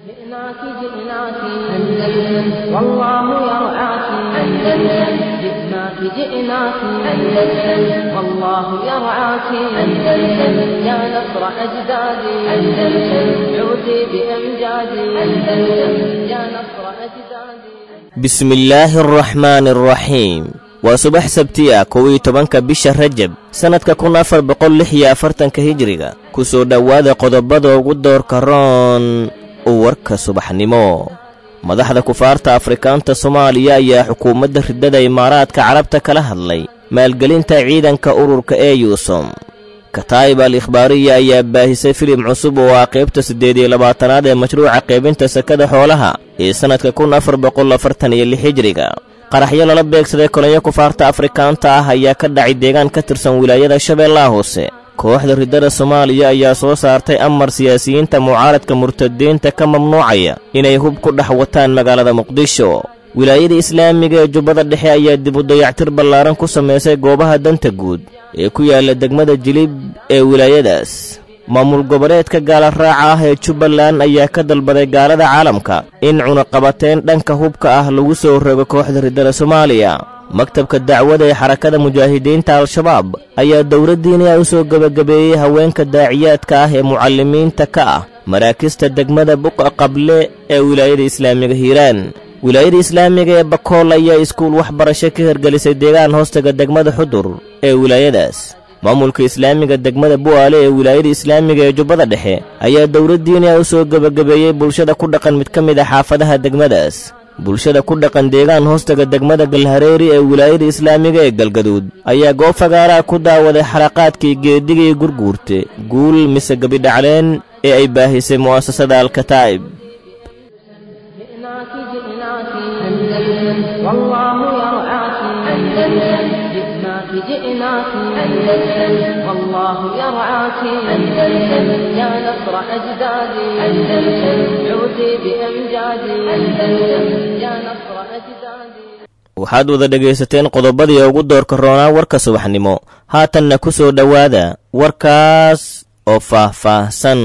جئناك جئناك أندلس والله يرعاك أندلس جئناك جئناك أندلس والله يرعاك أندلس يا نصر أجدادي أندلس عودي بأمجادي أندلس يا نصر أجدادي bismi illaahi araxmaani araxiim waa subax sabti ah kow iyo tobanka bisha rajab sannadka kun afar boqol lix iyo afartanka hijiriga ku soo dhowaada qodobada ugu doorka roon warka subaxnimo madaxda kufaarta afrikaanta soomaaliya ayaa xukuumadda riddada imaaraadka carabta kala hadlay maalgelinta ciidanka ururka ee yuusom kataa'ib al ikhbaariya ayaa baahisay filim cusub oo ah qaybta siddeed iyo labaatanaad ee mashruuca qaybinta sakada xoolaha ee sannadka kun afar boqol afartan iyo lix hijiriga qaraxyo lala beegsaday kolonyo kufaarta afrikaanta ah ayaa ka dhacay deegaan ka tirsan wilaayada shabeellaha hoose kooxda riddada soomaaliya ayaa soo saartay amar siyaasiyiinta mucaaradka murtadiinta ka mamnuucaya inay hub ku dhex wataan magaalada muqdisho wilaayada islaamiga ee jubbada dhexe ayaa dib u dayactir ballaaran ku samaysay goobaha danta guud ee ku yaalla degmada jilib ee wilaayadaas maamul goboleedka gaala raaca ah ee jubbaland ayaa ka dalbaday gaalada caalamka in cunaqabateen dhanka hubka ah lagu soo rogo kooxda riddada soomaaliya maktabka dacwada ee xarakada mujaahidiinta al-shabaab ayaa dowladdiiniya u soo gebagabeeyey haweenka daaciyaadka ah ee mucallimiinta ka ah maraakista degmada buqa qable ee wilaayada islaamiga hiiraan wilaayada islaamiga ee bakool ayaa iskuul waxbarasho ka hirgelisay deegaan hoostaga degmada xudur ee wilaayadaas maamulka islaamiga degmada bu'aale ee wilaayada islaamiga ee jubbada dhexe ayaa dowladdiiniya u soo gebagabeeyey bulshada ku dhaqan mid ka mid a xaafadaha degmadaas bulshada ku dhaqan deegaan hoostaga degmada galhareeri ee wilaayada islaamiga ee galgaduud ayaa goob fagaaraha ku daawaday xalaqaadkii geedigii gurguurte guul mise gebidhacleen ee ay baahisay mu'asasada alkataa'ib جئناك جئناك أندلس والله يرعاك أندلس جئناك جئناك أندلس والله يرعاك أندلس يا نصر أجدادي أندلس عودي بأمجادي أندلس يا نصر أجدادي waxaad wada dhegaysateen qodobadii ugu doorka roonaa warka subaxnimo haatanna ku soo dhowaada warkaas oo faah-faahsan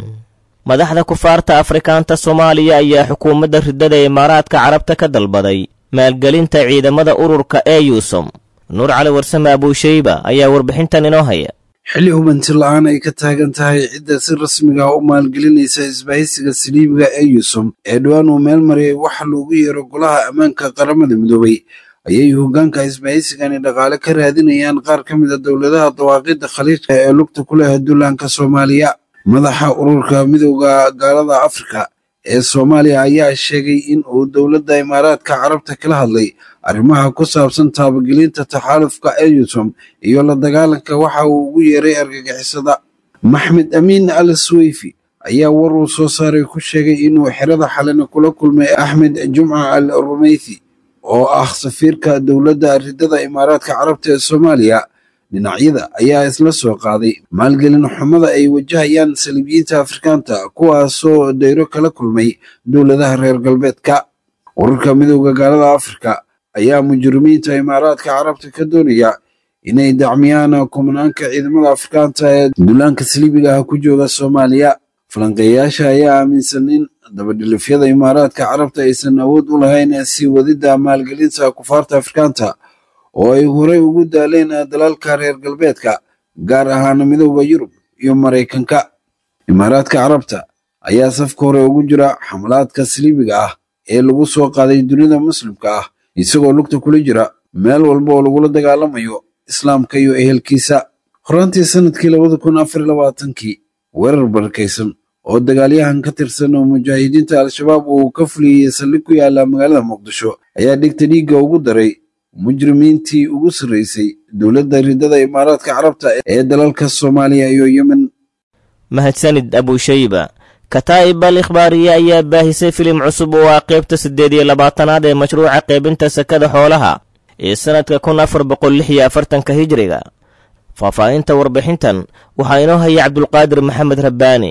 madaxda kufaarta afrikaanta soomaaliya ayaa xukuumadda riddada imaaraadka carabta ka dalbaday maalgelinta ciidamada ururka ee yuusom nuur cali warsame abuushayba ayaa warbixintan inoo haya xilli hubanti la-aan ay ka taagan tahay cidda si rasmiga u maalgelinaysa isbahaysiga saliibiga ee yuusum ee dhowaan uu meel mariyay waxa loogu yeero golaha ammaanka qaramada midoobay ayay hoggaanka isbahaysigani dhaqaale ka raadinayaan qaar ka mid a dowladaha dawaaqidda khaliijka ee lugta ku leh duulaanka soomaaliya madaxa ururka midowda gaalada afrika ee soomaaliya ayaa sheegay in uu dowladda imaaraadka carabta kala hadlay arrimaha ku saabsan taabagelinta taxaalufka eyusom iyo la dagaalanka waxa uu ugu yeeray argagixisada maxmed amiin al sweyfi ayaa war uu soo saaray ku sheegay inuu xerada xalina kula kulmay axmed jumca al rumeythi oo ah safiirka dowladda riddada imaaraadka carabta ee soomaaliya dhinacyada ayaa isla soo qaaday maalgelin xumada ay wajahayaan saliibiyiinta afrikaanta kuwaasoo dayro kala kulmay dowladaha reer galbeedka ururka midowda gaalada afrika ayaa mujrimiinta imaaraadka carabta ka doonaya inay dacmiyaan kumanaanka ciidamada afrikaanta ee duulaanka saliibiga ah ku jooga soomaaliya falanqeeyayaasha ayaa aaminsan in dabadhilifyada imaaraadka carabta aysan awood u lahayn sii wadidda maalgelinta kufaarta afrikaanta oo ay horey ugu daaleen dalalka reer galbeedka gaar ahaan midowda yurub iyo maraykanka imaaraadka carabta ayaa safka hore ugu jira xamalaadka saliibiga ah ee lagu soo qaaday dunida muslimka ah isagoo lugta kula jira meel walba oo lagula dagaalamayo islaamka iyo ehelkiisa horaantii sanadkii labada kun afar labaatankii weerar barakaysan oo dagaalyahan ka tirsan oo mujaahidiinta al-shabaab uu ka fuliyey saldhig ku yaala magaalada muqdisho ayaa dhigta dhiigga ugu daray mujrimiintii ugu sarreysay dowladda riddada imaaraadka carabta ee dalalka soomaaliya iyo yemen mahadsanid abuushayba kataa'ib al ikhbaariye ayaa baahisay filim cusub oo ah qaybta siddeed iyo labaatanaad ee mashruuca qaybinta sakada xoolaha ee sannadka kun afar boqol lix iyo afartanka hijiriga faahfaahinta warbixintan waxaa inoo haya cabdulqaadir maxamed rabbaani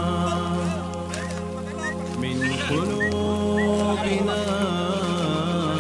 من قلوبنا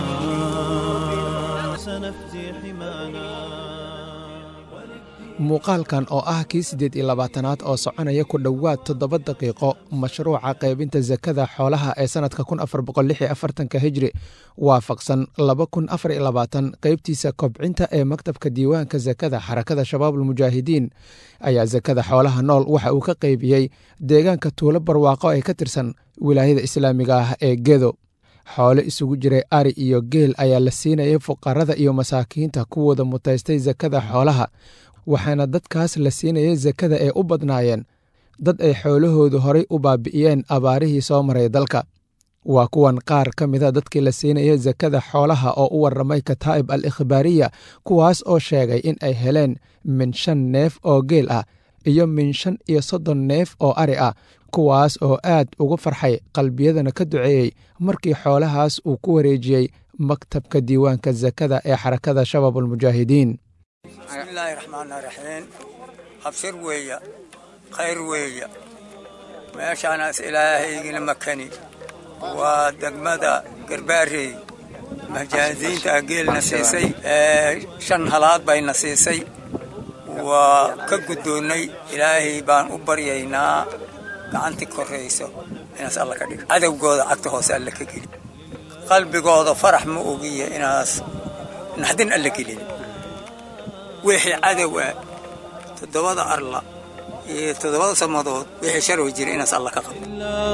muuqaalkan oo ah kii siddeed iyo labaatanaad oo soconaya ku dhowaad toddoba daqiiqo mashruuca qaybinta sakada xoolaha ee sannadka kun afar boqol lix iyo afartanka hijri waafaqsan laba kun afar iyo labaatan qaybtiisa kobcinta ee maktabka diiwaanka sakada xarakada shabaabulmujaahidiin ayaa sakada xoolaha nool waxa uu ka qaybiyey deegaanka tuulo barwaaqo ee ka tirsan wilaayada islaamiga ah ee gedo xoole isugu jiray ari iyo geel ayaa la siinayay fuqarada iyo masaakiinta kuwooda mutaystay sakada xoolaha waxaana dadkaas la siinayay sakada ee u badnaayeen dad ay xoolahoodu horay u baabi'iyeen abaarihii soo maray dalka waa kuwan qaar ka mida dadkii la siinayay sakada xoolaha oo u warramay kataa'ib al ikhbaariya kuwaas oo sheegay in ay heleen min shan neef oo geel ah iyo min shan iyo soddon neef oo ari ah kuwaas oo aad ugu farxay qalbiyadana ka duceeyey markii xoolahaas uu ku wareejiyey maktabka diiwaanka sakada ee xarakada shabaabulmujaahidiin bismillaahi raxmaani raxiim habsir weeya khayr weeya meeshaanaas ilaahaygina makani waa degmada garbaarey mahjaaziinta geelna siisay shan halaad bayna siisay waa ka guddoonnay ilaahay baan u baryaynaa gacanti korrayso inaas alla ka dhigo cadowgooda cagta hoose alla ka geli qalbigooda farax ma ogiya inaas naxdin alla gelin wixii cadow ah toddobada arla iyo toddobada samadood wixii sharwi jira inaas alla ka qabto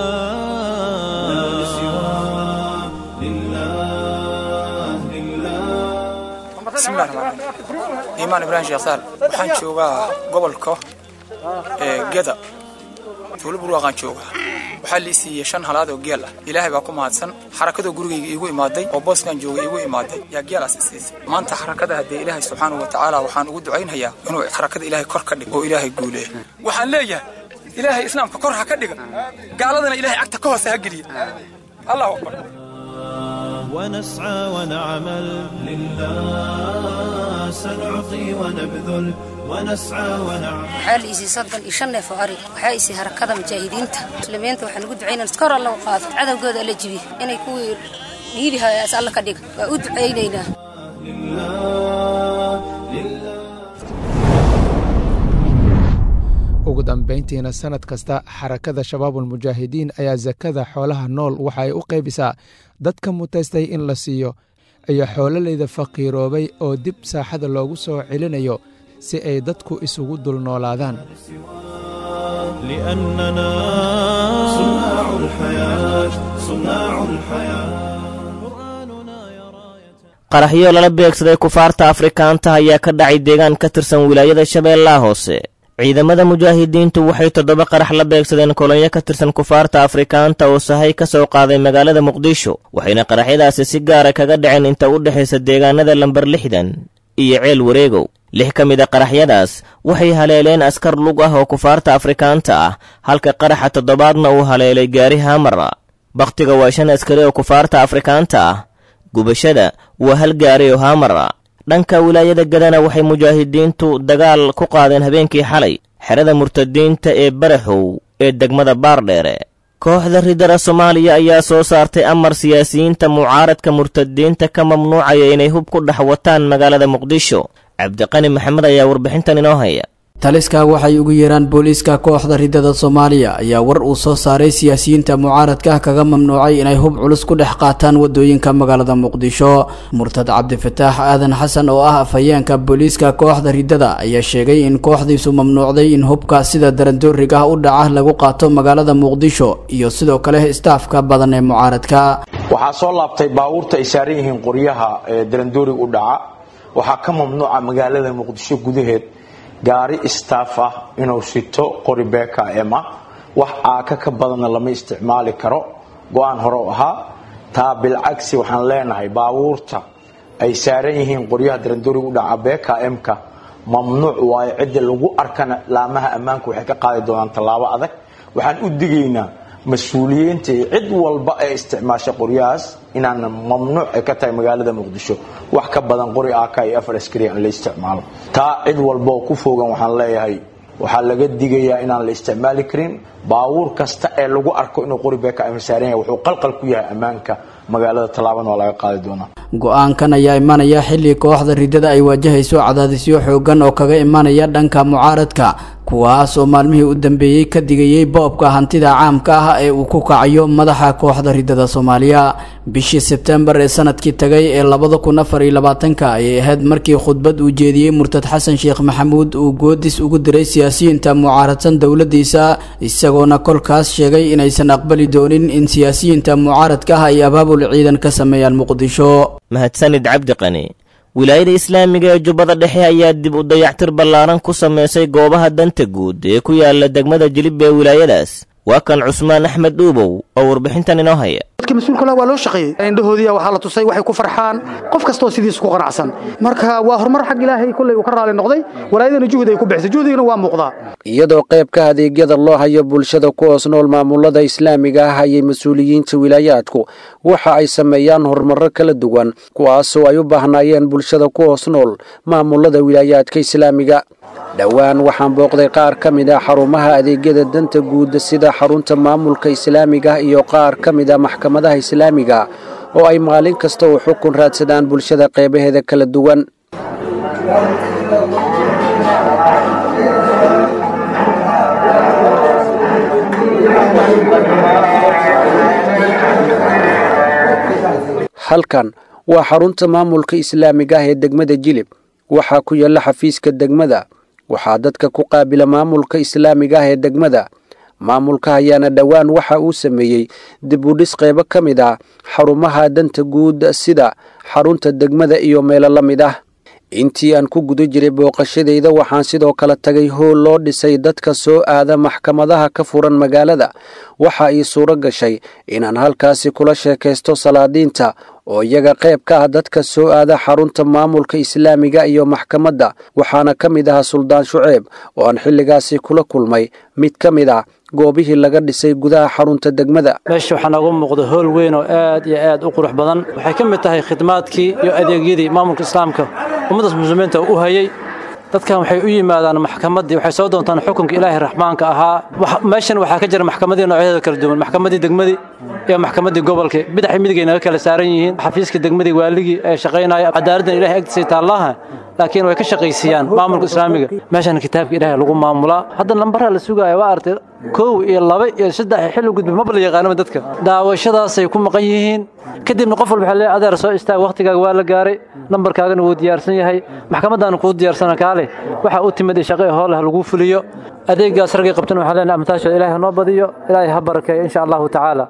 bismillahi raxmaan raxiim iimaan ibraahim sheeksaal waxaan joogaa gobolka geda tuulo burwaaqaan joogaa waxaa la isiiyey shan halaad oo geel ah ilaahay baa ku mahadsan xarakadoo gurigayga iigu imaaday oo booskan jooga iigu imaaday yaa geelaas isiisay maanta xarakada haddee ilaahay subxaanahu wa tacaala waxaan ugu ducaynhayaa inuu xarakada ilaahay kor ka dhigo oo ilaahay guuleeya waxaan leeyahay ilaahay islaamka kor ha ka dhiga gaaladana ilaahay cagta ka hoose ha geliya allahu akbar ونسعى ونعمل لله سنعطي ونبذل ونسعى ونعمل waxaa la isiiyey soddon iyo shan neef oo ari waxaa isiiyey harakada mujaahidiinta muslimiinta waxaan ugu ducaynaa iska hor alla u qaado cadowgooda alla jibiya inay kuwii dhiibi hayaas alla ka dhiga waa u ducaynaynaa ugu dambayntiina sannad kasta xarakada shabaabulmujaahidiin ayaa sakada xoolaha nool waxa ay u qaybisaa dadka mutaystay in la siiyo iyo xoololeyda faqiiroobay oo dib saaxada loogu soo celinayo si ay dadku isugu dul noolaadaan لأننا صناع الحياة صناع الحياة قرآننا يا راية qaraxyo lala beegsaday kufaarta afrikaanta ayaa ka dhacay deegaan ka tirsan wilaayada shabeellaha hoose ciidamada mujaahidiintu waxay toddoba qarax la beegsadeen kolonyo ka tirsan kufaarta afrikaanta oo sahay ka soo qaaday magaalada muqdisho waxayna qaraxyadaasi si gaara kaga dhaceen inta u dhexaysa deegaanada lambar lixdan iyo ceel wareegow lix ka mid a qaraxyadaas waxay haleeleen askar lug ah oo kufaarta afrikaanta ah halka qaraxa toddobaadna uu haleelay gaari haamara bakhtiga waa shan askari oo kufaarta afrikaanta ah gubashada waa hal gaari oo haamara dhanka wilaayada gadana waxay mujaahidiintu dagaal ku qaadeen habeenkii xalay xerada murtadiinta ee baraxow ee degmada baardheere kooxda ridara soomaaliya ayaa soo saartay amar siyaasiyiinta mucaaradka murtadiinta ka mamnuucaya inay hub ku dhex wataan magaalada muqdisho cabdiqani maxamed ayaa warbixintan inoo haya taliska waxay ugu yeeraan booliiska kooxda ridada soomaaliya ayaa war uu soo saaray siyaasiyiinta mucaaradka kaga mamnuucay inay hub culus ku dhex qaataan wadooyinka magaalada muqdisho murtad cabdifataax aadan xasan oo ah afhayeenka booliiska kooxda ridada ayaa sheegay in kooxdiisu mamnuucday in hubka sida darandooriga u dhaca lagu qaato magaalada muqdisho iyo sidoo kale istaafka badan ee mucaaradka waxaa soo laabtay baabuurta ay saaran yihiin qoryaha ee darandooriga u dhaca waxaa ka mamnuuca magaalada muqdisho gudaheed gaari istaaf ah inuu sito qori bkm ah wax aaka ka badanna lama isticmaali karo go-aan hore u ahaa taa bilcagsi waxaan leenahay baabuurta ay saaran yihiin qoryaha darandooriga u dhaca bkm-ka mamnuuc waayo cidda lagu arkana laamaha ammaanku waxay ka qaadi doonaan tallaabo adag waxaan u digaynaa mas-uuliyiinta iyo cid walba ee isticmaasha qoryahaas inaan mamnuuc ay ka tahay magaalada muqdisho wax ka badan qori ak iyo afar askari aan la isticmaalo taa cid walba oo ku fogan waxaan leeyahay waxaa laga digayaa inaan la isticmaali karin baabuur kasta ee lagu arko inuu qori bkm saaran yahay wuxuu qalqal ku yahay ammaanka magaalada tallaabana waa laga qaadi doonaa go-aankan ayaa imanaya xilli kooxda riddada ay waajahayso cadaadisyo xoogan oo kaga imanaya dhanka mucaaradka kuwaas oo maalmihii u dambeeyey ka digayey boobka hantida caamka ah ee uu ku kacayo madaxa kooxda riddada soomaaliya bishii sebtembar ee sanadkii tagay ee labada kun afar iyo labaatanka ayay ahayd markii khudbad uu jeediyey murtad xasan sheekh maxamuud uu goodis ugu diray siyaasiyiinta mucaaradsan dowladiisa isagoona kolkaas sheegay inaysan aqbali doonin in siyaasiyiinta mucaaradka ah ay abaabul ciidan ka sameeyaan muqdisho mahadsanid cabdi qani wilaayada islaamiga ee jubbada dhexe ayaa dib u dayactir ballaaran ku samaysay goobaha danta guud ee ku yaala degmada jilib ee wilaayadaas waa kan cusmaan axmed dhuubow oo warbixintan inoo haya dadka mas-uulka waa loo shaqeeyey indhahoodiya waxaa la tusay waxay ku farxaan qof kastoo sidiisa ku qanacsan marka waa horumar xag ilaahay kolley uu ka raali noqday walaayadana juhdi ay ku bixisay juhdigana waa muuqdaa iyadoo qaybka adeegyada loo hayo bulshada ku hoos nool maamulada islaamiga ah ayay mas-uuliyiinta wilaayaadku waxa ay sameeyaan horumarro kala duwan kuwaasoo ay u baahnaayeen bulshada ku hoos nool maamulada wilaayaadka islaamiga dhowaan waxaan booqday qaar ka mid a xarumaha adeegyada danta guud sida xarunta maamulka islaamiga iyo qaar ka mid a maxkamadaha islaamiga oo ay maalin kasta u xukun raadsadaan bulshada qeybaheeda kala duwan halkan waa xarunta maamulka islaamiga ah ee degmada jilib waxaa ku yaalla xafiiska degmada waxaa dadka ku qaabila maamulka islaamiga ah ee degmada maamulka ayaana dhowaan waxa uu sameeyey dib u dhis qaybo ka mid ah xarumaha danta guud sida xarunta degmada iyo meelo la mid ah intii aan ku guda jiray booqashadayda waxaan sidoo kale tagay hool loo dhisay dadka soo aada maxkamadaha ka furan magaalada waxa ii suuro gashay inaan halkaasi kula sheekaysto salaadiinta oo iyaga qayb ka ah dadka soo aada xarunta maamulka islaamiga iyo maxkamadda waxaana ka mid ahaa suldaan shuceeb oo aan xilligaasi kula kulmay mid ka mid ah goobihii laga dhisay gudaha xarunta degmada meesha waxaa nooga muuqda hool weyn oo aad iyo aad u qurux badan waxay ka mid tahay khidmaadkii iyo adeegyadii maamulka islaamka ummaddaas muslimiinta u hayay dadkan waxay u yimaadaan maxkamaddii waxay soo doontaan xukunka ilaahay raxmaanka ahaa meeshan waxaa ka jira maxkamadii noocyadeeda kala duwan maxkamadii degmadii iyo maxkamadii gobolka bidaxi midigay naga kala saaran yihiin xafiiska degmadii waaligii ee shaqaynaya cadaaladdan ilahay agtiisay taallaha laakiin way ka shaqaysiiyaan maamulka islaamiga meeshan kitaabka ilaahay lagu maamulaa hadda lambaraa la sugaaya waa artay kow iyo laba iyo saddex xilli gudbi maba la yaqaanaba dadka daawashadaasay ku maqan yihiin kadibna qof walba waxaa leeyahay adeer soo istaag waqtigaaga waa la gaaray lambarkaagana wuu diyaarsan yahay maxkamadaana kuu diyaarsana kaale waxa u timid shaqo hoolah lagu fuliyo adeegaas raggay qabtan waxaan leenahay amtaashooda ilaahay noo badiyo ilaahay ha barakeeyo insha allahu tacaala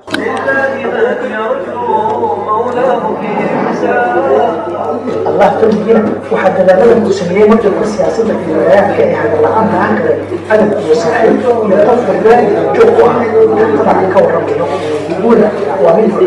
allah keligiina waxaa dadaalada uu sameeyey majalka siyaasadda iyo walaayaadka ee hagarla-aanta aan kale adab iyo saaxiib iyo qof walba joog ku ah tabaca ka warramayo guula waa mid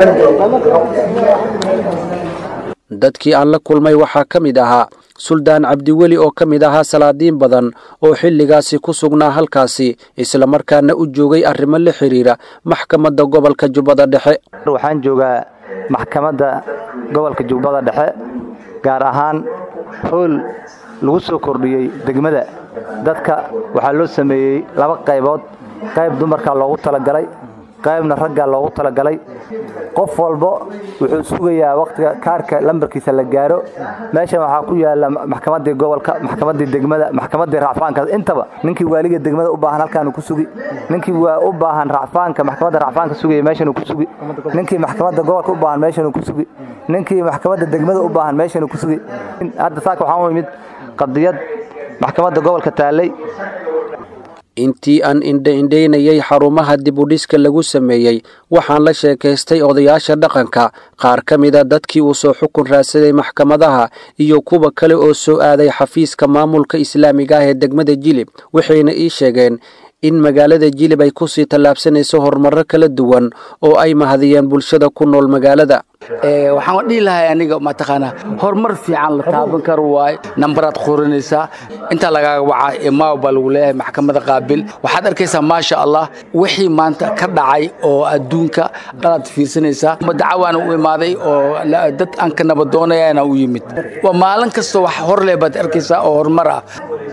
dadkii aan la kulmay waxaa ka mid ahaa suldaan cabdiweli oo ka mid ahaa salaadiin badan oo xilligaasi ku sugnaa halkaasi islamarkaana u joogay arrimo la xidhiira maxkamadda gobolka jubbada dhexe waxaan joogaa maxkamadda gobolka jubbada dhexe gaar ahaan hool lagu soo kordhiyey degmada dadka waxaa loo sameeyey laba qaybood qayb dumarkaa loogu talagalay qaybna raggaa loogu talagalay qof walba wuxuu sugayaa wakhtiga kaarka lambarkiisa la gaaro meeshan waxaa ku yaala maxkamaddii gobolka maxkamaddii degmada maxkamaddii racfaanka intaba ninkii waaliga degmada u baahan halkaanu ku sugi ninkii waa u baahan racfaanka maxkamadda racfaanka sugaya meeshanuu ku sugi ninkii maxkamadda gobolka u baahan meeshanuu ku sugi ninkii maxkamadda degmada u baahan meeshanuu ku sugi hadda saaka waxaan u imid qadiyad maxkamadda gobolka taallay intii aan indha-indhaynayay xarumaha dibudhiska lagu sameeyey waxaan la sheekaystay odayaasha dhaqanka qaar ka mida dadkii uu soo xukun raadsaday maxkamadaha iyo kuwa kale oo soo aaday xafiiska maamulka islaamiga ah ee degmada jilib waxayna ii sheegeen in magaalada jilib ay kusii tallaabsanayso horumarro kala duwan oo ay mahadiyeen bulshada ku nool magaalada waxaan dhihi lahay aniga mataqaanaa horumar fiican la taaban karo waaye nambaraad qoranaysaa intaa lagaaga wacaa imaaw baa lagu leeyahay maxkamada qaabil waxaad arkaysaa maasha allah wixii maanta ka dhacay oo adduunka dhalaad fiirsanaysaa dacawaana u imaaday oo dad aan ka nabadoonayaana u yimid waa maalin kastoo wax hor leh baad arkaysaa oo horumar ah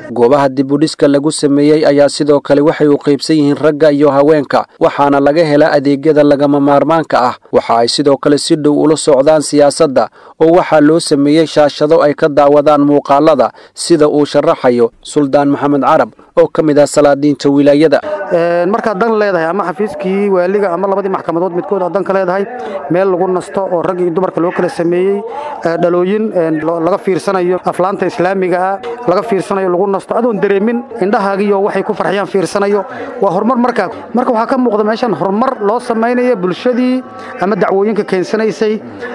goobaha dibudhiska lagu sameeyey ayaa sidoo kale waxay u qaybsan yihiin ragga iyo haweenka waxaana laga helaa adeegyada lagama maarmaanka ah waxa ay sidoo kale si dhow ula socdaan siyaasadda oo waxaa loo sameeyey shaashado ay ka daawadaan muuqaalada sida uu sharaxayo suldaan maxamed carab oo ka mid ah salaadiinta wilaayada markaad dan leedahay ama xafiiskii waaliga ama labadii maxkamadood midkood aad dan ka leedahay meel lagu nasto oo rag iyo dumarka loo kala sameeyey dhalooyin laga fiirsanayo aflaanta islaamiga ah laga fiirsanayo lagu nasto adoon dareemin indhahaagiyo waxay ku farxiyaan fiirsanayo waa horumar markaa marka waxaa ka muuqda meeshan horumar loo samaynaya bulshadii ama dacwooyinka keensanaysay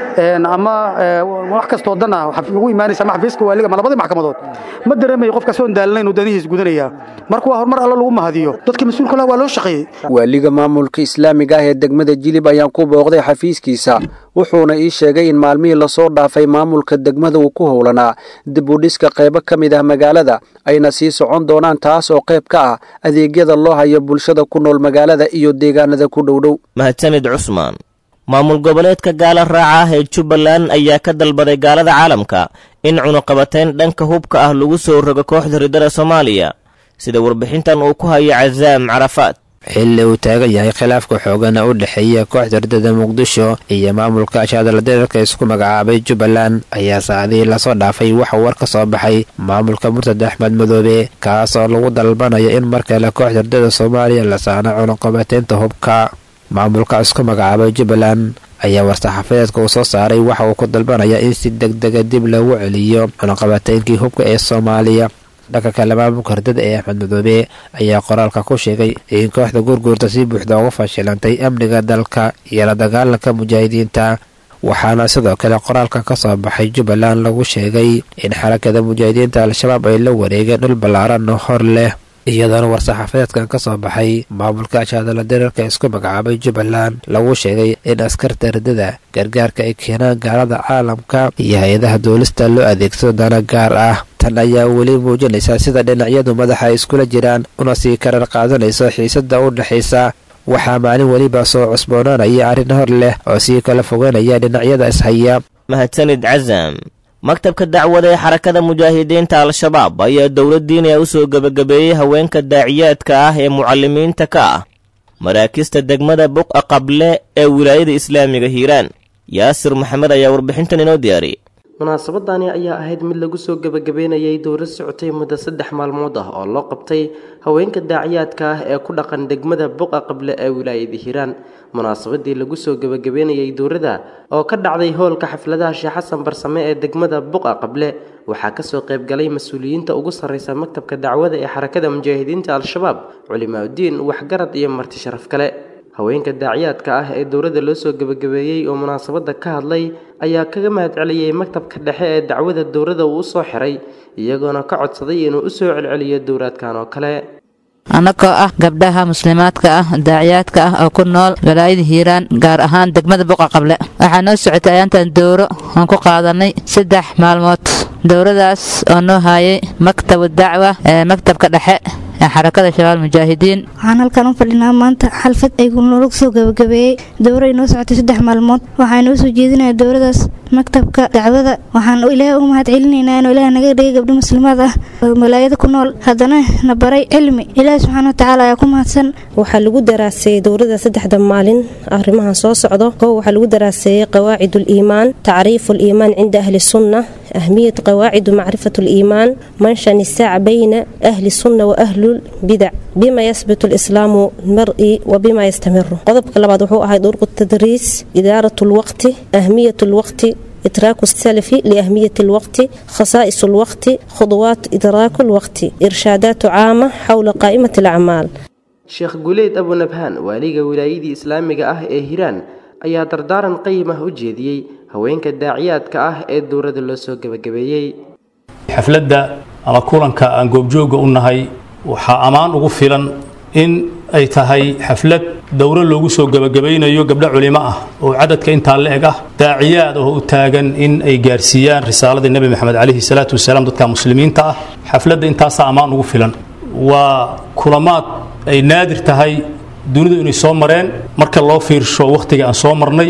ama wax kastoo dan ah ugu imaanaysa ama xafiiska waaliga ama labadii maxkamadood ma dareemayo qofkaas oon daalinayn uu danihiis gudanaya marka waa horumar alla lagu mahadiyo dadka mas-uulka lah waa loo shaqeeyey waaliga maamulka islaamiga ah ee degmada jilib ayaan ku booqday xafiiskiisa wuxuuna ii sheegay in maalmihii lasoo dhaafay maamulka degmada uu ku howlanaa dib u dhiska qaybo ka mid ah magaalada ayna sii socon doonaan taas oo qayb ka ah adeegyada loo hayo bulshada ku nool magaalada iyo deegaanada ku dhowdhow mahadsanid cusmaan maamul goboleedka gaala raaca ah ee jubbaland ayaa ka dalbaday gaalada caalamka in cunuqabatayn dhanka hubka ah lagu soo rogo kooxda ridada soomaaliya sida warbixintan uu ku hayo casaam carafaad xilli uu taagan yahay khilaafka xoogana u dhexeeya kooxda ridada muqdisho iyo maamulka shaadaladeerka isku magacaabay jubbaland ayaa saacadihii lasoo dhaafay waxa war ka soo baxay maamulka murtad axmed madoobe kaas oo lagu dalbanayo in mar kale kooxda ridada soomaaliya la saano cunuqabataynta hubka maamulka isku magacaabay jubbaland ayaa war-saxaafadeedka uu soo saaray waxa uu ku dalbanaya in si deg dega dib loogu celiyo cunuqabataynkii hubka ee soomaaliya dhanka kale maamulka hordada ee axmed madoobe ayaa qoraalka ku sheegay in kooxda gurguurta si buuxda uga fashilantay amniga dalka iyo la dagaalanka mujaahidiinta waxaana sidoo kale qoraalka ka soo baxay jubbaland lagu sheegay in xarakada mujaahidiinta al-shabaab ay la wareegeen dhul ballaaran oo hor leh iyadoona war-saxaafadeedkan ka soo baxay maamulka shaadala dareerka isku magacaabay jubbaland lagu sheegay in askarta ridada gargaarka ay keenaan gaalada caalamka iyo hay-adaha duulista loo adeegsado dana gaar ah tan ayaa weli muujinaysa sida dhinacyadu madaxa ay iskula jiraan una sii karar qaadanayso xiisada u dhexaysa waxaa maalin weliba soo cusboonaanaya arrin hor leh oo sii kala fogeynaya dhinacyada ishaya mahadsanid casam maktabka dacwada ee xarakada mujaahidiinta al-shabaab ayaa dowladdiina u soo gebagabeeyey haweenka daaciyaadka ah ee mucalimiinta ka ah maraakista degmada buqa qable ee wilaayada islaamiga hiiraan yaasir maxamed ayaa warbixintan inoo diyaariyey munaasabadani ayaa ahayd mid lagu soo gebagabeynayay dowlad socotay muddo saddex maalmood ah oo loo qabtay haweenka daaciyaadka ah ee ku dhaqan degmada buqa qable ee wilaayada hiiraan munaasabadii lagu soo gebagabeynayay dowladda oo ka dhacday hoolka xafladaha sheekh xasan barsame ee degmada buqa qable waxaa kasoo qaybgalay mas-uuliyiinta ugu sarreysa maktabka dacwada ee xarakada mujaahidiinta al-shabaab culimaauddiin waxgarad iyo marti sharaf kale haweenka daaciyaadka ah ee dowladda loo soo gebagabeeyey oo munaasabadda ka hadlay ayaa kaga mahad celiyey maktabka dhexe ee dacwada dowladda uu u soo xiray iyagoona ka codsaday inuu u soo celceliyo dowlaadkan oo kale annagoo ah gabdhaha muslimaadka ah daaciyaadka ah oo ku nool walaayada hiiraan gaar ahaan degmada buqa qable waxaa noo socotay ayaantan dowro aan ku qaadanay saddex maalmood dowradaas oo noo haayay maktabu dacwa ee maktabka dhexe ee xarakada shabaal mujaahidiin waxaan halkan u fadhinaa maanta xalfad ay nolog soo gabagabeeyey dowray noo socotay saddex maalmood waxaa noo soo jeedinaya dowradaas maktabka dacwada waxaan ilaahay uga mahad celinaynaa inuu ilaah naga dhigay gabdho muslimaad ah oo malaayada ku nool haddana na baray cilmi ilaahi subxaana watacaala ayaa ku mahadsan waxaa lagu daraaseeyey dowrada saddexda maalin arrimahan soo socdo kow waxaa lagu daraaseeyey qawaacid liimaan tacriifu liimaan cinda ahli sunna أهمية قواعد معرفة الإيمان منشأ النساع بين أهل السنة وأهل البدع بما يثبت الإسلام المرئي وبما يستمر قضب كلمات وحوء طرق التدريس إدارة الوقت أهمية الوقت إدراك السلف لأهمية الوقت خصائص الوقت خطوات إدراك الوقت إرشادات عامة حول قائمة الأعمال sheekh guleyd abunabhaan waaliga wilaayadii islaamiga ah ee hiiraan ayaa dardaaran qayim ah u jeediyey haweenka daaciyaadka ah ee dowladda loo soo gebagabeeyey xafladda ama kulanka aan goobjooga u nahay waxaa ammaan ugu filan in ay tahay xaflad dowro loogu soo gebagabaynayo gabdho culimo ah oo cadadka intaa la eg ah daaciyaad oo u taagan in ay gaarsiiyaan risaaladii nebi maxamed calayhi salaatu wasalaam dadka muslimiinta ah xafladda intaasaa ammaan ugu filan waa kulamaad ay naadir tahay dunidu inay soo mareen marka loo fiirsho wakhtiga aan soo marnay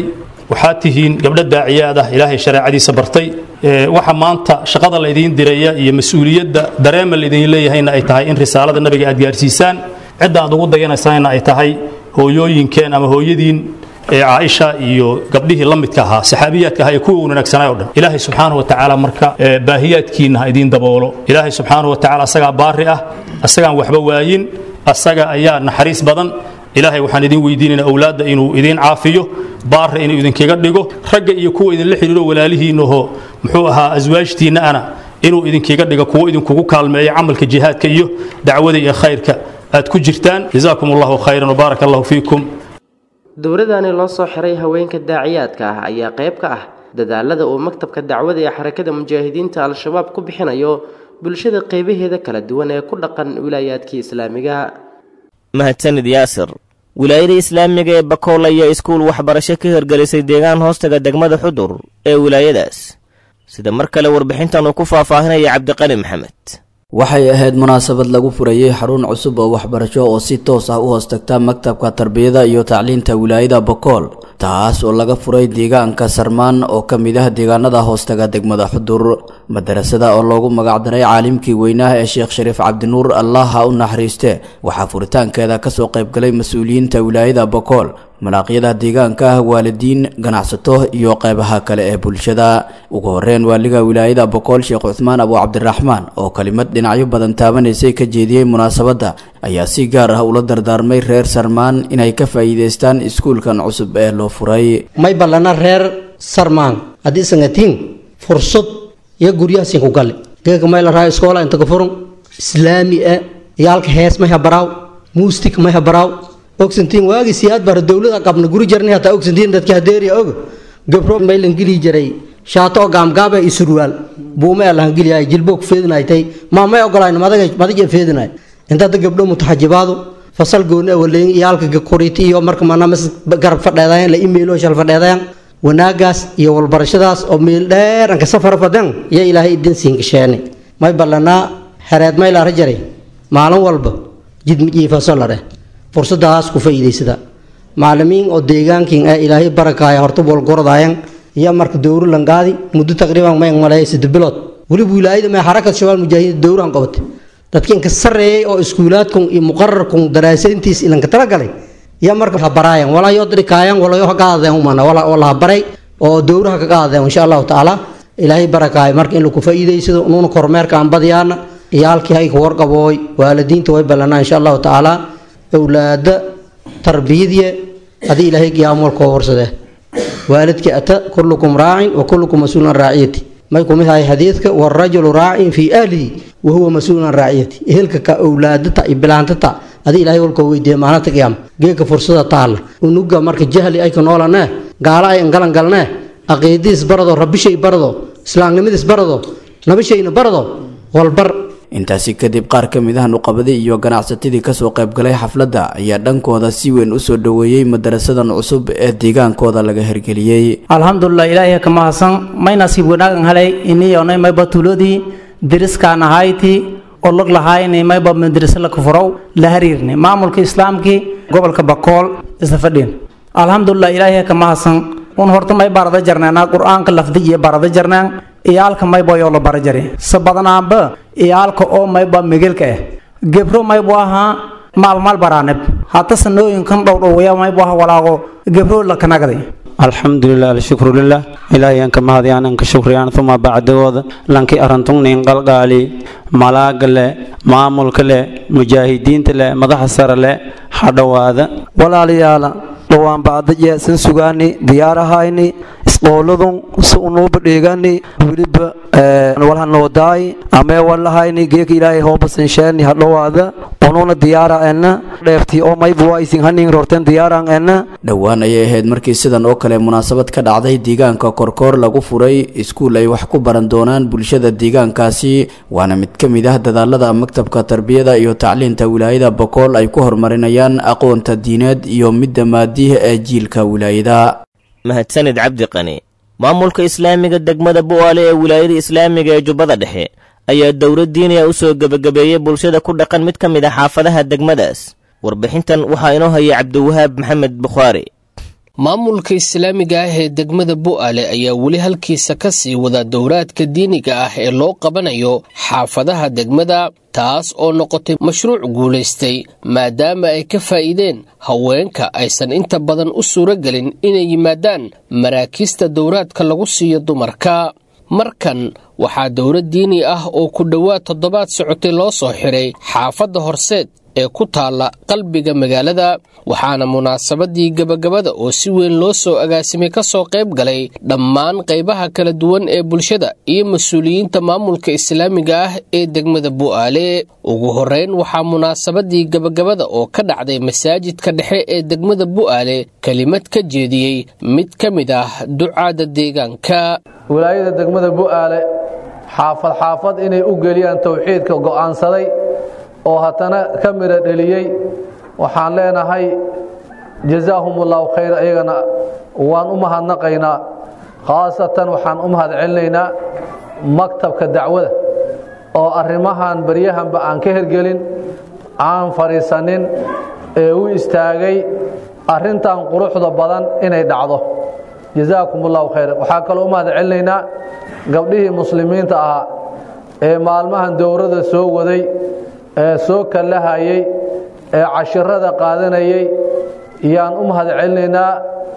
waxaad tihiin gabdho daaciyaad ah ilaahay shareecadiisa bartay waxa maanta shaqada laydiin diraya iyo mas-uuliyadda dareema laydin leeyahayna ay tahay in risaalada nabiga aad gaarsiisaan cidda aad ugu dayanaysaana ay tahay hooyooyinkeen ama hooyadiin ee caaisha iyo gabdhihii la midka ahaa saxaabiyaadka ahaa ee kuwa wanaagsanaa o dhan ilaahay subxaanahu wa tacaala marka baahiyaadkiinna ha idiin daboolo ilaahay subxaanahu wa tacaala asagaa baari ah asagaan waxba waayin asaga ayaa naxariis badan ilaahay waxaan idin weydiinaynaa awlaadda inuu idiin caafiyo baarra inuu idinkaga dhigo ragga iyo kuwa idinla xidhiiro walaalihiinnaho muxuu ahaa aswaajtiinna ana inuu idinkaga dhigo kuwo idinkugu kaalmeeya camalka jihaadka iyo dacwada iyo khayrka aad ku jirtaan jazaakum allahu khayran wbaaraka allahu fiikum dowladani loo soo xiray haweenka daaciyaadka ah ayaa qayb ka ah dadaalada uu maktabka dacwada ee xarakada mujaahidiinta al-shabaab ku bixinayo bulshada qaybaheeda kala duwan ee ku dhaqan wilaayaadkii islaamiga mahadsanid yaasir wilaayada islaamiga ee bakool ayaa iskuul waxbarasho ka hirgelisay deegaan hoostaga degmada xudur ee wilaayadaas sida mar kale warbixintan uu ku faahfaahinaya cabdiqani maxamed waxay ahayd munaasabad lagu furayey xarun cusub oo waxbarasho oo si toos ah u hoostagta maktabka tarbiyada iyo tacliinta wilaayada bokool taas oo laga furay deegaanka sarmaan oo ka mid ah deegaanada hoostaga degmada xudur madarasada oo loogu magacdaray caalimkii weynaha ee sheekh shariif cabdinuur allah ha u naxariiste waxaa furitaankeeda kasoo qaybgalay mas-uuliyiinta wilaayada bokool malaaqyada deegaanka ah waalidiin ganacsato iyo qeybaha kale ee bulshada ugu horeyn waaliga wilaayada bokool sheekh cuthmaan abu cabdiraxmaan oo kelimad dhinacyo badan taabanaysay ka jeediyey munaasabadda ayaa si gaar ah ula dardaarmay reer sarmaan inay ka faa'iidaystaan iskuulkan cusub ee loo furay may ballana reer sarmaan haddii sangatiin fursad iyo guryahaasiin ku galle geega may la raha iskoola inta ka furun islaami e yaalka hees may habaraaw muustik may habaraaw ogsantiin waagii siyaad bara dowlada qabna guri jarnay hataa ogsantiin dadka hadeeriya oga gabro maylan geli jiray shaato oo gaamgaabe iyo surwaal buume ee lahan geliyaay jilbo ku feedinaaytay maa may ogolayn madaga madaja feedinaay intaada gabdho mutaxajibaadu fasal gooni awaleyn iyaalka kuriti iyo marka manamas garab fadheedayan la imeelo shal fadheedayan wanaagaas iyo walbarashadaas oo meel dheer anka safar fadan iyo ilaahay idin siin gasheene may ballanaa xereed may laara jaray maalin walba jidmijiifaso la dheh fursadaas ku faa'iidaysada macallimiin oo deegaankiin ee ilaahay barakaaya horta bolgordaayan iyo marka dowro langaadi muddo taqriiban may maleeya saddex bilood weliba wilaayada may xarakad shabaal mujaahidiin dowrahan qabatay dadka inka sarreeyay oo iskuulaadkun iyo muqararkun daraasayntiis ilanka talagalay iyo marka ha baraayan walaa yoo dirikaayan walayo ha qaadadeen umana wala ha baray oo dowraha ka qaadadeen insha allahu tacaala ilaahay barakaaya marka in lagu faa'iidaysado nuuna kormeerka aan badiyaana iyo halkii hay ka warqabooy waalidiinta way ballanaa insha allahu tacaala awlaada tarbiyadiya haddii ilaahay qiyaamolkoo warsade waalidka ata kullukum raacin wa kullukum mas-uulun an raaciyati may kumid ahay xadiidka warajulu raacin fii ahlihi wa huwa mas-uulun an raaciyati ehelka ka owlaadata iyo bilaantata adii ilaahay walkoo weydiiya maalinta qiyaama geeka fursada taalla unuga marka jahli ay ka noolanee gaalo ay angalan galnee aqiidadiis barado rabbishay barado islaamnimadiis barado nabishayna barado walbar intaasi kadib qaar ka mid ah nuqabadii iyo ganacsatadii kasoo qaybgalay xafladda ayaa dhankooda si weyn usoo dhoweeyey madarasadan cusub ee deegaankooda laga hirgeliyey alxamdulilah ilaahay ka mahadsan may nasiib wanaagan helay iniyonay mayba tuuladii diriskaan ahayti oo log lahaayni mayba madrasa la kafurow la hariirni maamulka islaamkii gobolka bakool isla fadhiin alxamdulilah ilaahay ka mahadsan un horta may barada jarneena qur-aanka lafdi iyo barada jarneen iyaalka mayba yoo la bara jari se badanaanba iyaalka oo mayba migelka ah gebro maybu ahaa maalmaal baraanib hata sanooyinkan dhowdhowaya maybu aha walaago gebro la kanagday alxamdulilah alshukru lilah ilaahayan ka mahadiyaan anka shukriyaan uma bacdigooda lankii arantungnin qalqaali malaaga le maamulka le mujaahidiinta le madaxa sare le hadhowaada walaalayaala dhowaan bacdaje san sugaani diyaarahayni isqooladun si unuuba dheegani weliba walhanoodaay amee walahayni geeka ilaahay hoobasansheeni hadhowaada unuuna diyaara ena dheeftii oo mayba waa isin hanin rorteen diyaaran ena dhowaan ayay ahayd markii sidan oo kale munaasabad ka dhacday deegaanka korkoor lagu furay iskuul ay wax ku baran doonaan bulshada deegaankaasi waana mid ka mid ah dadaalada maktabka tarbiyada iyo tacliinta wilaayada bokool ay ku horumarinayaan aqoonta diineed iyo midda maadiha ee jiilka wilaayada mahadsanid cabdi qani maamulka islaamiga degmada bu'aale ee wilaayada islaamiga ee jubbada dhexe ayaa dowlad diiniya u soo gebagabeeyey bulshada ku dhaqan mid ka mid ah xaafadaha degmadaas warbixintan waxaa inoo hayay cabdiwahaab maxamed bukhaari maamulka islaamiga ah ee degmada bu'aale ayaa weli halkiisa ka sii wada dowraadka diiniga ah ee loo qabanayo xaafadaha degmada taas oo noqotay mashruuc guulaystay maadaama ay ka faa'iideen haweenka aysan inta badan u suuro gelin inay yimaadaan maraakiista dowraadka lagu siiyo dumarka markan waxaa dowlad diini ah oo ku dhowaad toddobaad socotay loo soo xiray xaafadda horseed ee ku taalla qalbiga magaalada waxaana munaasabadii gebagabada oo si weyn loo soo agaasimay ka soo qayb galay dhammaan qaybaha kala duwan ee bulshada iyo mas-uuliyiinta maamulka islaamiga ah ee degmada bu'aale ugu horrayn waxaa munaasabadii gebagabada oo ka dhacday masaajidka dhexe ee degmada bu'aale kelimad ka jeediyey mid ka mid ah ducaada deegaanka wilaayada degmada bu'aale xaafad xaafad inay u geliyaan towxiidka go'aansaday oo haddana ka midho dheliyey waxaan leenahay jazaahum ullahu khayr iyagana waan u mahadnaqaynaa khaasatan waxaan u mahad celinaynaa maktabka dacwada oo arrimahan baryahanba aan ka hergelin aan fadhiisanin ee u istaagay arrintan quruxda badan inay dhacdo jazaakum ullahu khayr waxaa kaloo u mahad celinaynaa gabdhihii muslimiinta ahaa ee maalmahan dowrada soo waday ee soo kallahayey ee cashirada qaadanayey yaan u mahad celinaynaa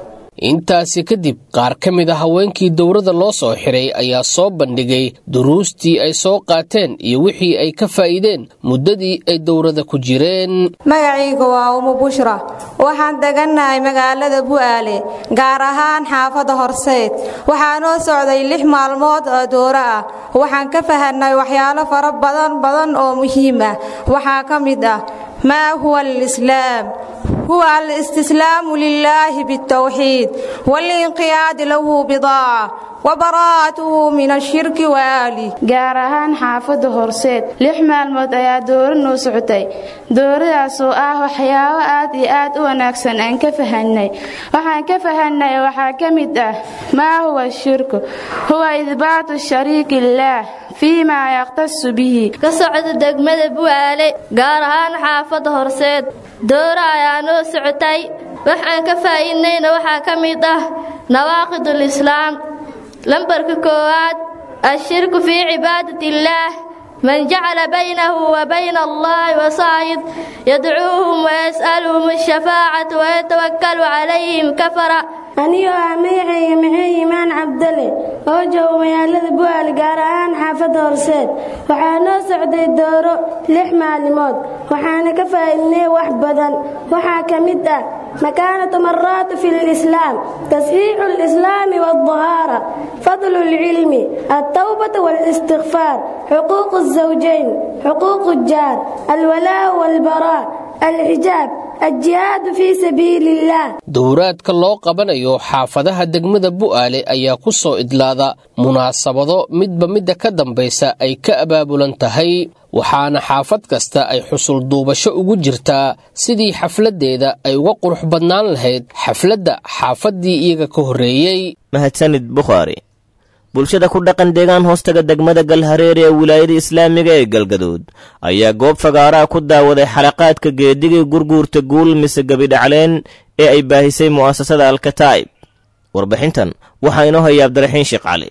intaasi kadib qaar ka mid a haweenkii dowrada loo soo xiray ayaa soo bandhigay duruustii ay soo qaateen iyo wixii ay ka faa'iideen muddadii ay dowrada ku jireen magacayga waa umu bushra waxaan degannahay magaalada bu'aale gaar ahaan xaafadda horseed waxaa noo socday lix maalmood oo dowro ah waxaan ka fahanay waxyaalo fara badan badan oo muhiim ah waxaa ka mid ah maa huwa alislaam هو الاستسلام لله بالتوحيد والانقياد له بضاعة وبراءته من الشرك وآله gaar ahaan xaafadda horseed lix maalmood ayaa dooro noo socotay dooradaas oo ah waxyaabo aad iyo aad u wanaagsan aan ka fahanay waxaan ka fahanay waxaa ka mid ah maa huwa shirku huwa idbaatu shariiki illaah fii maa yaqtasu bihi ka socda degmada bu'aale gaar ahaan xaafadda horseed dooro ayaa noo socotay waxaan ka faa'iidnayna waxaa ka mid ah nawaaqidul islaam lambarka koowaad ashirku fii cibaadati illaah man jacala baynahu wa bayna allahi wasaa'id yadcuuhum wayas'aluhum ashafaacata wayatawakkalu calayhim kafara anigoo ah magacayga maxay imaan cabdale oo jooga magaalada bu'aal gaar ahaan xaafadda horseed waxaa noo socday dooro lix maalimood waxaana ka faa'iidnay wax badan waxaa ka mid ah مكانة مرات في الإسلام تصحيح الإسلام والطهارة فضل العلم التوبة والاستغفار حقوق الزوجين حقوق الجار الولاء والبراء الحجاب الجهاد في سبيل الله dowraadka loo qabanayo xaafadaha degmada bu'aale ayaa ku soo idlaada munaasabado midba midda ka dambaysa ay ka abaabulan tahay waxaana xaafad kasta ay xusul duubasho ugu jirtaa sidii xafladdeeda ay uga qurux badnaan lahayd xafladda xaafaddii iyaga ka horreeyey mahadsanid bukhaari bulshada ku dhaqan deegaan hoostaga degmada galhareer ee wilaayada islaamiga ee galgaduud ayaa goob fagaaraha ku daawaday xalaqaadka geedigii gurguurta guul mise gebidhacleen ee ay baahisay mu'asasada alkataa'ib warbixintan waxaa inoo haya abdiraxiin sheekh cali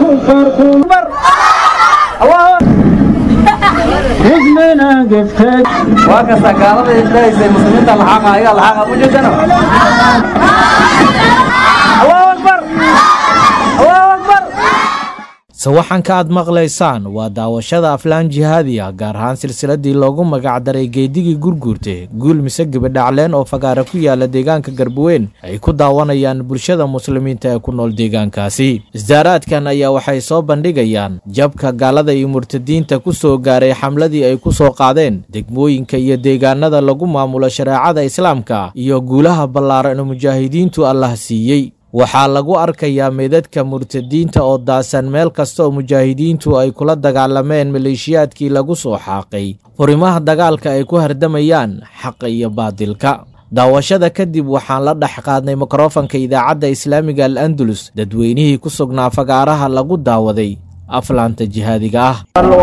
sawaxanka aad maqlaysaan waa daawashada aflaan jihaadi ah gaar ahaan silsiladii loogu magacdaray geedigii gurguurte guul mise gebidhacleen oo fagaara ku yaala deegaanka garbuweyn ay ku daawanayaan bulshada muslimiinta ee ku nool deegaankaasi isdaaraadkan ayaa waxay soo bandhigayaan jabka gaalada iyo murtadiinta ku soo gaaray xamladii ay ku soo qaadeen degmooyinka iyo deegaanada lagu maamulo shareecada islaamka iyo guulaha ballaaran ee mujaahidiintu allah siiyey waxaa lagu arkayaa meedadka murtadiinta oo daasan meel kasta oo mujaahidiintu ay kula dagaalameen maleeshiyaadkii lagu soo xaaqay furimaha dagaalka ay ku hardamayaan xaqa iyo baadilka daawashada kadib waxaan la dhex qaadnay mikrofanka idaacadda islaamiga al andalus dadweynihii ku sugnaa fagaaraha lagu daawaday aflaanta jihaadiga ah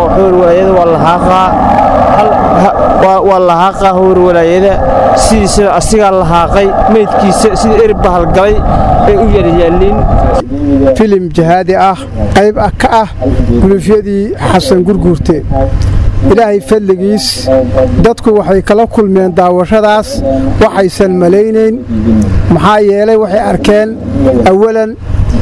waa lahaaqaa howr walaayada sidiisa asigaa lahaaqay meydkiisa sida erib bahalgalay ay u yaryaalliin filim jihaadi ah qayb ah ka ah gulufyadii xasan gurguurte ilaahay fadligiis dadku waxay kala kulmeen daawashadaas waxaysan malaynayn maxaa yeelay waxay arkeen awalan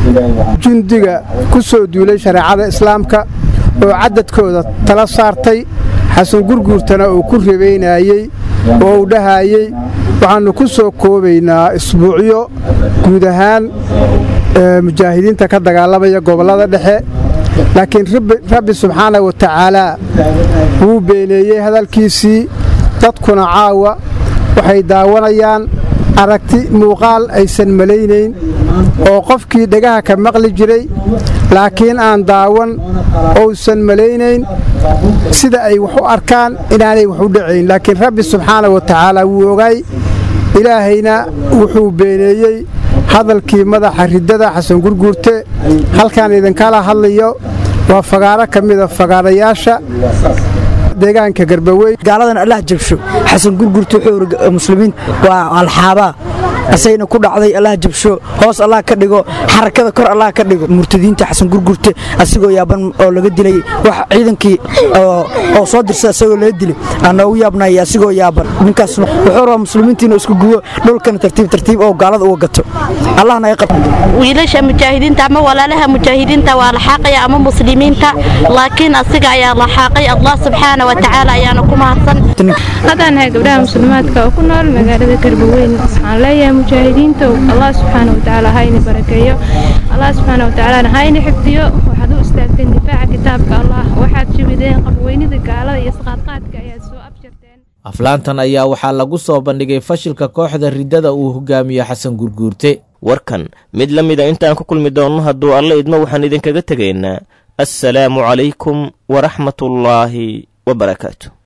jundiga ku soo duulay shareecada islaamka oo caddadkooda tala saartay xasan gurguurtana uu ku rabaynayey oo uu dhahayey waxaannu ku soo koobaynaa isbuucyo guud ahaan mujaahidiinta ka dagaalamaya gobollada dhexe laakiin rabbi subxaana wa tacaalaa wuu beeneeyey hadalkiisii dadkuna caawa waxay daawanayaan aragti muuqaal aysan malaynayn oo qofkii dhegaha ka maqli jiray laakiin aan daawan ousan malaynayn sida ay wax u arkaan inaanay wax u dhacayn laakiin rabbi subxaana wa tacaala wuu ogaay ilaahayna wuxuu beeneeyey hadalkii madaxa riddada xasan gurguurte halkaan idinkala hadlayo waa fagaaro ka mida fagaarayaasha deegaanka garbaweyn gaaladan allah jabsho xasan gurgurta wuxuu muslimiin waa alxaabaa asayna ku dhacday allah jabsho hoos allah ka dhigo xarakada kor allah ka dhigo murtadiinta xasan gurgurte asigoo yaaban oo laga dilay wax ciidankii oo soo dirsa asagoo laga dilay aan noogu yaabnay asigoo yaaban ninkaas wuxuu rabaa muslimiintiina isku gubo dhulkana tartiib tartiib oo gaalada uga gato allah naga qab wiilasha mujaahidiinta ama walaalaha mujaahidiinta waa laxaaqaya ama muslimiinta laakiin asiga ayaa laxaaqay allah subxaana wa tacaala ayaana ku mahadsan haddaan nahay gabdhaha muslimaadka oo ku nool magaalada garbaweyn waxaan leeyahay mujaahidiintow allah subxaana wa tacaala ha ini barakeeyo allah subxaana wa tacaalana ha ini xifdiyo waxaad u istaagteen difaaca kitaabka allah waxaad jibideen qabweynida gaalada iyo isqaadqaadka ayaad soo abjarteen aflaantan ayaa waxaa lagu soo bandhigay fashilka kooxda riddada uu hogaamiye xasan gurguurte warkan mid la mida intaan ku kulmi doonno hadduu alla idmo waxaan idinkaga tegaynaa assalaamu calaykum waraxmatullaahi wabarakaatu